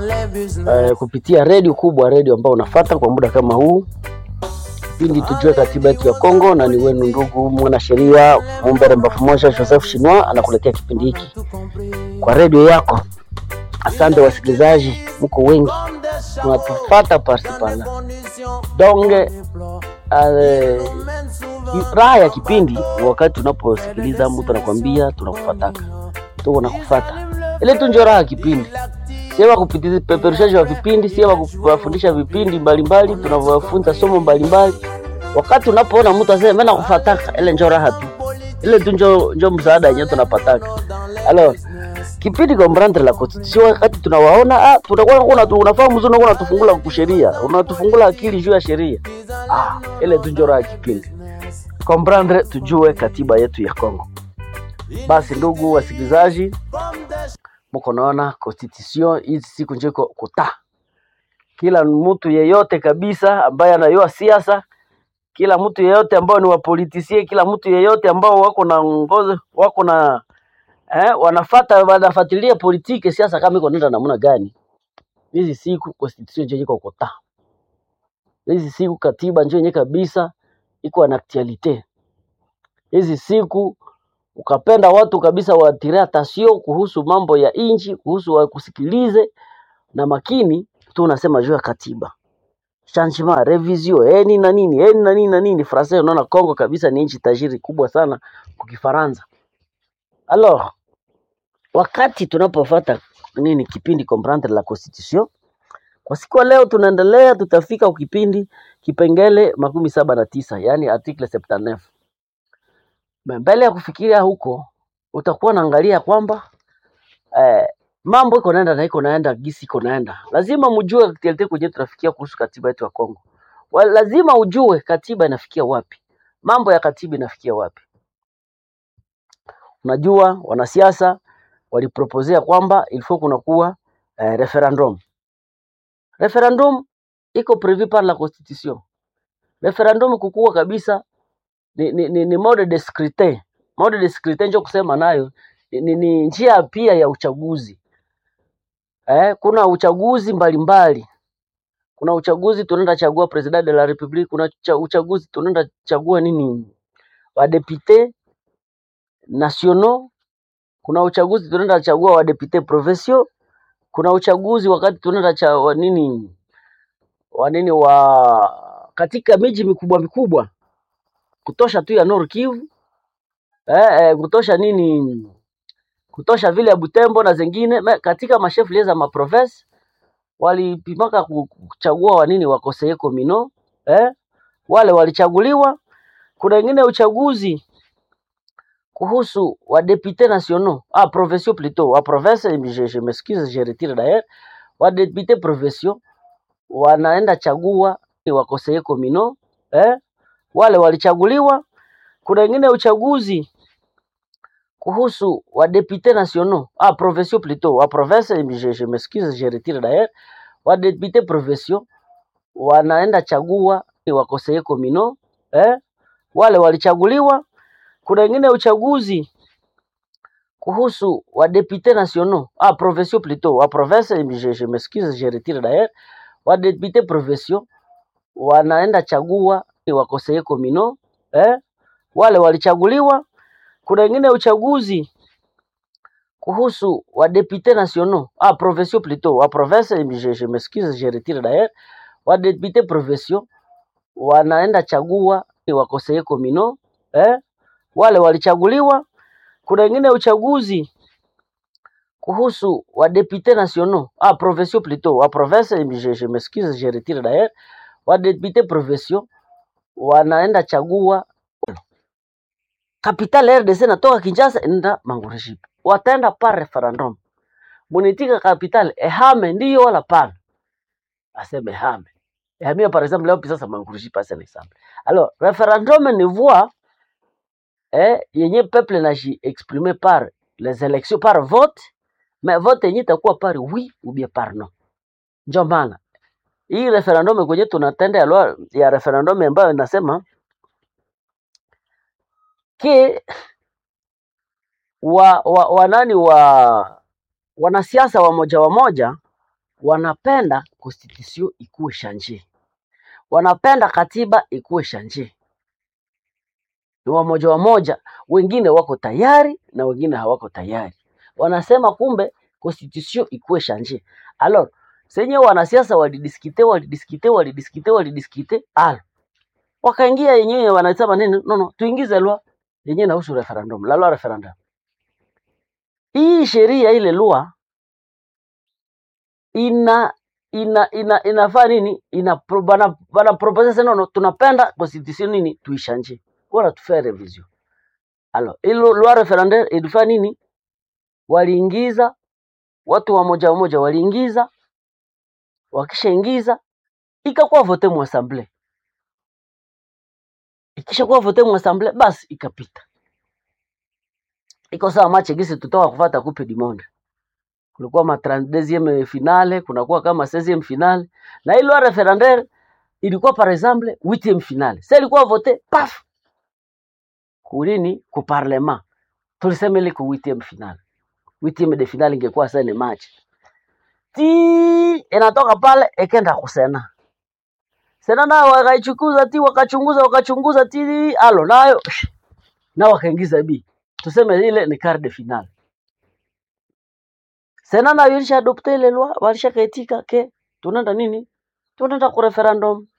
eh, kupitia redio kubwa, redio ambao unafata kwa muda kama huu kipindi tujue katiba yetu ya Kongo, na ni wenu ndugu mwanasheria Mumbere Mbafu Moja Joseph Shinwa anakuletea kipindi hiki kwa redio yako. Asante wasikilizaji, mko wengi mnatufata parsipala donge. Uh, raha ya kipindi wakati unaposikiliza mtu anakwambia tunakufataka, tuko nakufata, ile tu ndio raha ya kipindi sio kupitia peperushaji wa vipindi, sio kuwafundisha vipindi mbalimbali, tunavyofunza somo mbalimbali. Wakati unapoona mtu asema mimi nakufataka, ile njoo raha tu, ile tu njoo njoo msaada yenyewe tunapataka. Alors kipindi comprendre la constitution, wakati tunawaona ah, tunakuwa kuna unafahamu mzuri, unakuwa unatufungula kusheria, unatufungula akili juu ya sheria ah, ile tu njoo raha kipindi comprendre, tujue katiba yetu ya Kongo. Basi ndugu wasikilizaji muko naona constitution hizi siku njiko kuta kila mtu yeyote kabisa ambaye anayua siasa, kila mtu yeyote ambao ni wapolitisie, kila mtu yeyote ambao wako na ngozi wako na eh, wanafata wanafuatilia politiki siasa kama iko nenda namna gani, hizi siku constitution njoo iko kuta hizi siku katiba njoo yenyewe kabisa iko na actualite hizi siku ukapenda watu kabisa watire atasio kuhusu mambo ya inchi, kuhusu wakusikilize na makini tu, unasema juu ya katiba changement revision eh nini na nini eh na nini na nini français. Unaona Kongo kabisa ni nchi tajiri kubwa sana kwa Kifaransa. Alors wakati tunapofuata nini kipindi comprendre la constitution kwa siku ya leo, tunaendelea tutafika kwa kipindi kipengele makumi saba na tisa yani article 79 mbele ya kufikiria huko utakuwa naangalia kwamba eh, mambo iko naenda na iko naenda gisi iko naenda. Lazima mjue actuality kwenye tunafikia kuhusu katiba yetu ya Kongo. Wa, lazima ujue katiba inafikia wapi, mambo ya katiba inafikia wapi. Unajua wanasiasa waliproposea kwamba ilifo kunakuwa eh, referendum. Referendum iko prevu par la constitution. Referendum kukuwa kabisa ni, ni, ni, ni mode de scrutin. Mode de scrutin ndio kusema nayo ni, ni, ni njia pia ya uchaguzi eh, kuna uchaguzi mbalimbali mbali. Kuna uchaguzi tunaenda chagua president de la republique, kuna cha, uchaguzi tunaenda chagua nini wadepute nationaux, kuna uchaguzi tunaenda chagua wadepute provinciaux, kuna uchaguzi wakati tunaenda cha wa nini wa nini wa katika miji mikubwa mikubwa kutosha tu ya Nord Kivu eh, eh, kutosha nini kutosha vile ya Butembo na zingine me, katika mashefu za maprovince walipimaka kuchagua wanini wakoseye komino eh, wale walichaguliwa. Kuna wengine uchaguzi kuhusu wa députés nationaux ah provinciaux plutôt wa province, je, je m'excuse je retire d'ailleurs, wa députés provinciaux wanaenda chagua ni wakoseye komino eh, wale walichaguliwa. Kuna wengine uchaguzi kuhusu wa députés nationaux ah provinciaux plutôt wa province, je, je m'excuse je retire d'ailleurs, wa députés provinciaux wanaenda chagua ni wakoseye komino eh, wale walichaguliwa. Kuna wengine uchaguzi kuhusu wa députés nationaux ah provinciaux plutôt wa province, je, je m'excuse je retire d'ailleurs, wa députés provinciaux wanaenda chagua ni wakoseye komino eh, wale walichaguliwa. Kuna wengine uchaguzi kuhusu wa députés nationaux ah provinciaux plutôt wa province, je, je m'excuse je retire d'ailleurs, wa députés provinciaux wanaenda chagua ni wakoseye komino eh, wale walichaguliwa. Kuna wengine uchaguzi kuhusu wa députés nationaux ah provinciaux plutôt wa province, je, je m'excuse je retire d'ailleurs, wa députés provinciaux wanaenda chagua capital RDC natoka Kinshasa enda Mangureshipa, wataenda par referendum. Munitika capital ehame ndiyo wala pana, aseme ehame ehamia par exemple leo pisa Mangureshipa c'est exemple. Alors referendum ni voix eh, yenye peuple naji exprimer par les élections par vote, mais vote yenye itakuwa par oui ou bien par non. Ndio maana hii referendum kwenye tunatenda ya, lwa- ya referendum ambayo inasema ke wa, wa, wanani wa wanasiasa wamoja wamoja wanapenda constitution ikuwe shanje, wanapenda katiba ikuwe shanje. Ni wamoja wamoja, wengine wako tayari na wengine hawako tayari. Wanasema kumbe constitution ikuwe shanje. Alors senye wanasiasa walidiskite walidiskite walidiskite walidiskite, al wakaingia yenyewe wanasema nini? No, no, tuingize lwa yenyewe inahusu referendum, la loi referendum. Hii sheria ile lwa ina ina ina inafaa nini? Ina pro- bana bana propose sasa, no, no, tunapenda constitution nini tuishanje, wala tufanye revision. Alors ilo loi referendum ilifanya nini? Waliingiza watu wa moja moja, waliingiza, wakishaingiza ikakuwa vote mu assemblée, ikishakuwa vote mu assemblée, basi ikapita. Iko sawa mache gisi tutoka kufata coupe du monde kulikuwa ma 32e finale, kunakuwa kama 16e finale, na ile loi referendaire ilikuwa par exemple 8e finale. Sasa ilikuwa vote paf kulini ku parlement, tulisema ile ku 8e finale. 8e de finale ingekuwa sasa ni match ti inatoka pale ikenda kusena sena, nao wakaichukuza ti wakachunguza wakachunguza ti alo nayo na wakaingiza bi tuseme ile ni quart de finale. Sena nayo ilisha adopte ile loi, walishakaitika ke tunaenda nini, tunaenda ku referendum